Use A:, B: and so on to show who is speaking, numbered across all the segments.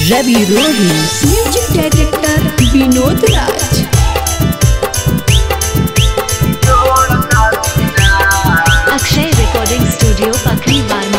A: रवि Rohi music director Vinod Raj
B: Akshay recording studio Pakhri वार्मा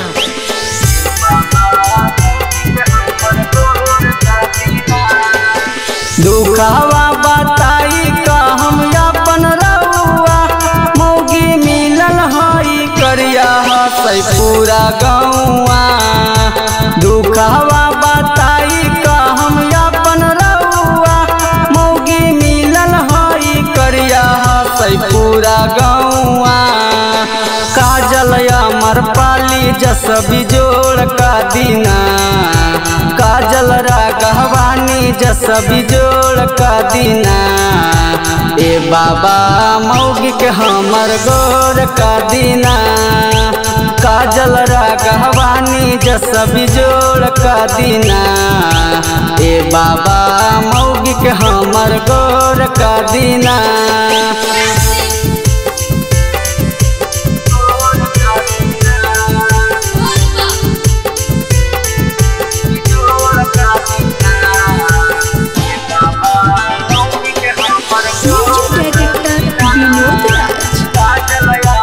C: दुखावा बताई का हम अपन रउआ मौगी मिलल हई करिया हसै पूरा गौआ दुखावा बताई का हम अपन रउआ मौगी मिलल हई करिया हसै पूरा गौआ काजल अमर पाली जस बिजोड़ का दीना काजल रागवानी जस बिजोड़ का दीना ए बाबा मौगी के हमर गोर का दीना काजल रागवानी जस बिजोड़ का दीना ए बाबा मौगी के हमर गोर का दीना
A: music director Vinod Raj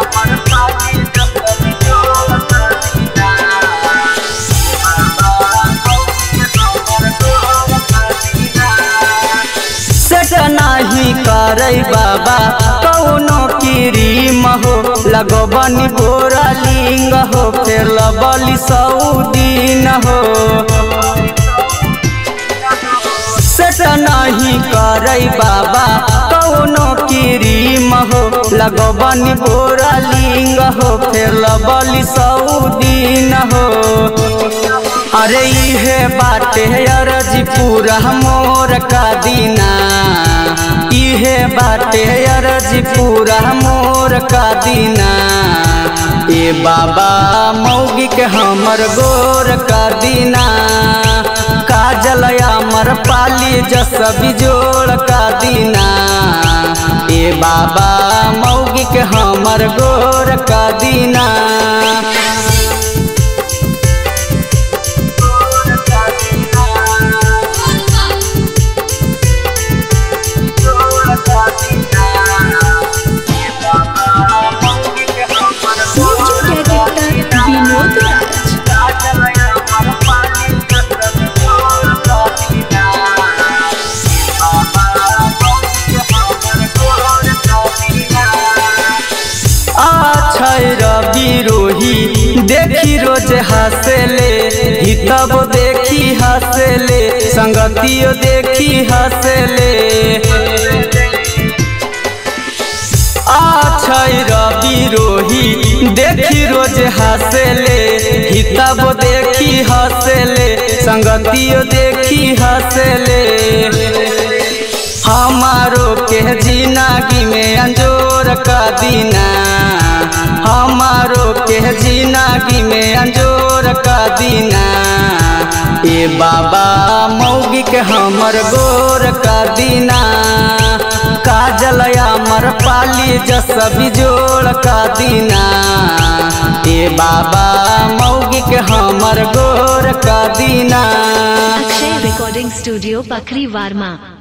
C: set नाही करई बाबा कौनो क्रीम हो लगबनी बोरा लिंग हो फिर लबली सऊदीन हो सेट नहीं करई बाबा कौनो क्रीम हो लगबनी बोरा लिंग हो फिर लबली सऊदीन हो अरे इहे बाटे अरजी पूरा मोर का दीना इहे बाटे अरजी पूरा मोर का दीना ए बाबा मौगी के हमर गोर का दीना काजल अमर पाली जस बिजोड़ का दीना ए बाबा मौगी के हमर गोर का दीना
A: म्यूजिक डायरेक्टर विनोद राज
C: आछै रवि रोही देखी रोज हंसले हितब देखी हंसले संगतियो देखी हंसले आछै रवि रोही देखी रोज हंसले हितब देखी हंसले संगतियो देखी हंसले हमारो के जिंदगी में अंजोर का दीना हमारो के जिंदगी में अंजोर का दीना ए बाबा मौगी के हमर गोर का दीना काजल अमर पाली जस बिजोड़ का दीना ए बाबा मौगी के हमर गोर का दीना
B: अक्षय रिकॉर्डिंग स्टूडियो पखरी वार्मा